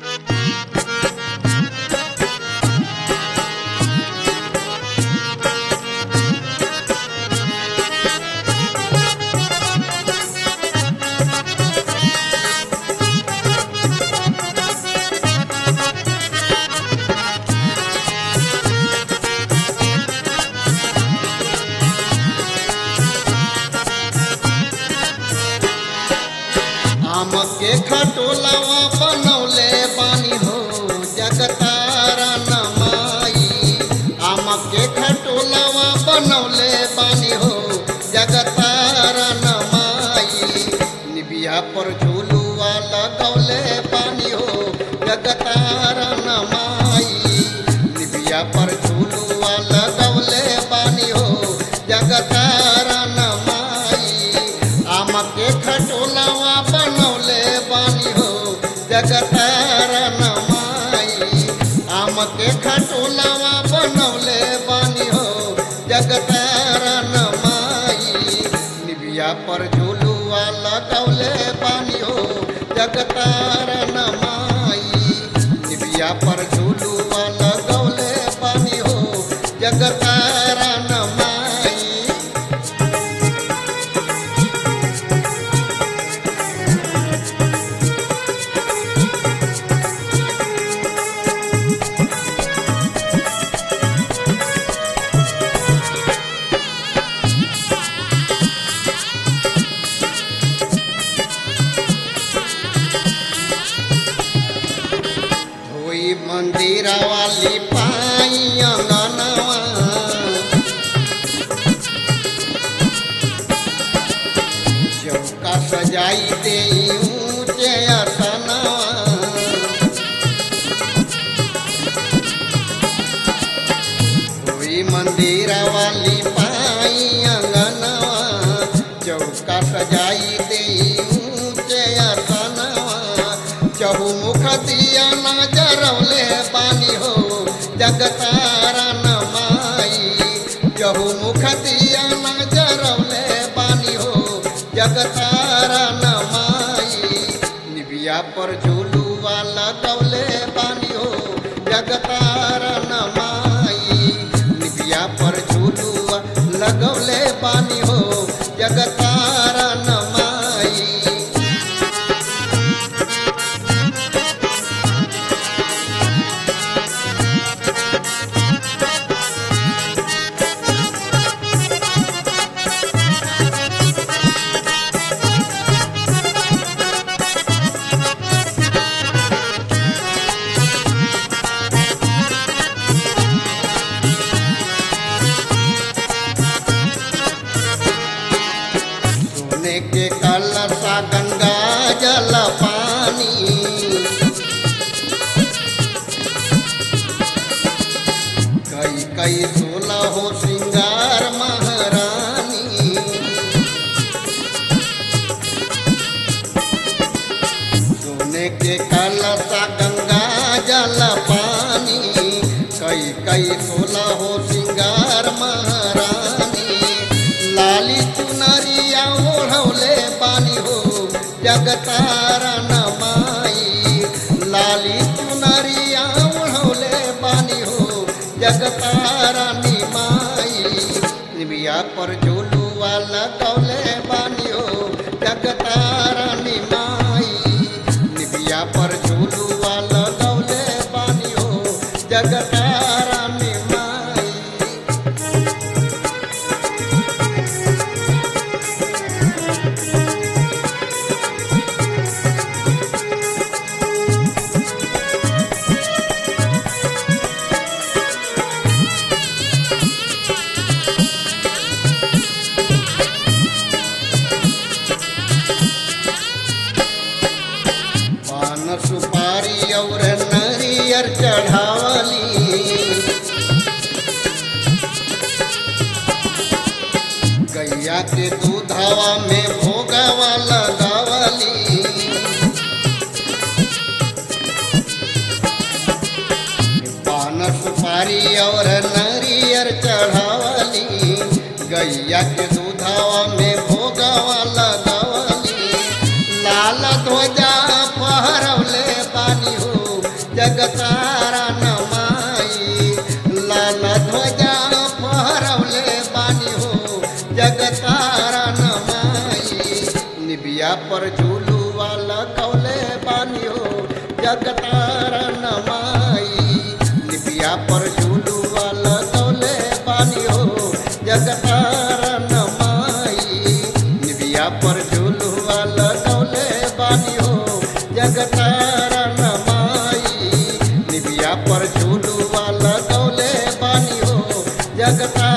आम के खटोलवा बनौले बानी हो जगतारा नमाई आम के खटोलवा बनौले बानी हो जगतारा नमाई निबिया पर झूलुआ लगौले बानी हो जगतारा नमाई निबिया पर झूलुआ लगौले बानी हो जगतारा नमाई आम के खटोलवा बनौले बानी हो जगतारा नमाई आम के खटोलवा बनौले बानी हो जगतारा नमाई निबिया पर झूलुआ लगौले बानी हो जगतारा नमाई निबिया पर झूलुआ लगौले बानी हो जगतारा नमाई धोई मंदिरा वाली पाई अंगनवा चौका सजाई दे ऊंचे असनवा धोई मंदिरा वाली पाई अंगनवा चौका सजाई दे ऊंचे असनवा चहुमुख दिया नजरौले पानी हो जगतारा नमाई चहुमुख दिया नजरौले पानी हो जगतारा नमाई निबिया पर झूलुआ लगौले पानी हो जगतारा नमाई निबिया पर झूलुआ लगौले पानी हो जगतारा नमाई सोने के कलशा गंगा जल पानी कई कई सोलह हो सिंगार महारानी सोने के कलशा गंगा जल पानी कई कई सोलह हो सिंगार महारानी लाली चुनरिया ओढ़ौले पानी हो जगतारा नमाई लाली चुनरिया ओढ़ौले पानी हो जगतारा निमाई निबिया पर झूलुआ लगौले पानी हो जगतारा निमाई निबिया पर झूलुआ लगौले पानी हो जगतारा निमाई पान सुपारी और नरियर चढ़ावली गैया के दूधवा में भोगवा लगावली पान सुपारी और नरियर चढ़ावली गैया के दूधवा में भोगवा लगावली लाल ध्वजा फहरवले पानी हो निबिया पर झूलुआ लगौले बानी हो जगतारा नमाई निबिया पर झूलुआ लगौले बानी हो जगतारा नमाई निबिया पर झूलुआ लगौले बानी हो जगतारा नमाई निबिया पर झूलुआ लगौले बानी हो जगता